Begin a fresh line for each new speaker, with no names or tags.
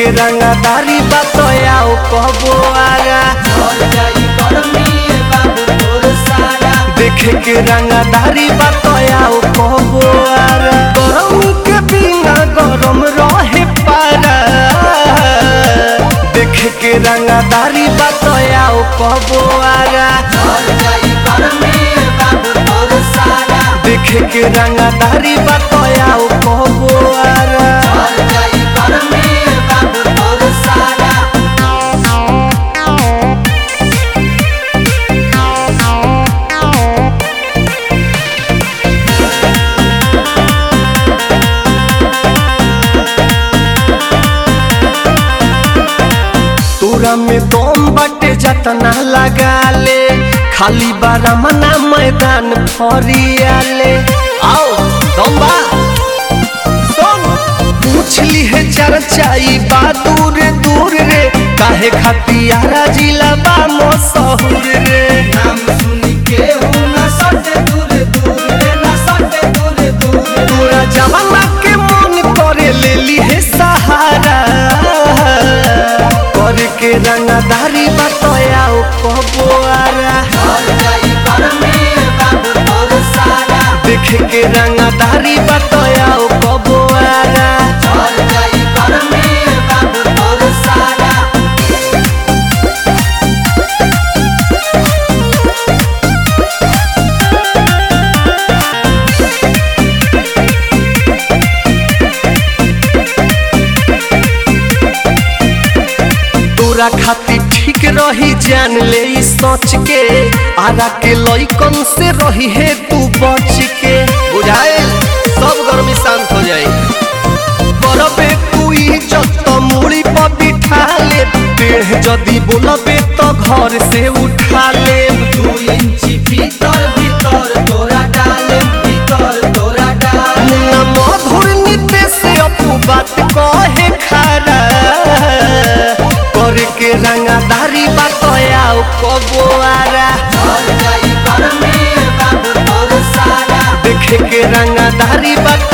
के रंगदारी बतयाओ कहबो आगा देखे के रंगदारी बतयाओ कहबो आगा गरम के बिना गरम रहे पारा देखे के रंगदारी बतयाओ कहबो आगा देखे के रंगदारी बतयाओ कहबो आगा तोरा में दम बटे जतना लगा ले खाली बारा मना मैदान फरियाले आओ दम बा सुन पूछ ली है चर्चाई बा दूर दूर रे काहे खतियारा जिला बा मशहूर रे तोरा जवाना के मन करे ले ली है सहारा करे के रंगदारी बतयाओ कहबो आरा देखे के रंगदारी बतयाओ कहबो आरा तोरा खातिर ठीक रही जान ले ई सोच के आरा के लइकन से रही है तू बच के बुझाए सब गर्मी शांत हो जाए करबे तू इज्जत मुड़ी पर बिठा ले टेढ़ जदी बोलबे तो घर से उठा ले मुन्ना मधुर नीते से अपू बात कहे खारा करे के रंगदारी बतयाओ कबो आरा देखे के रंगदारी बत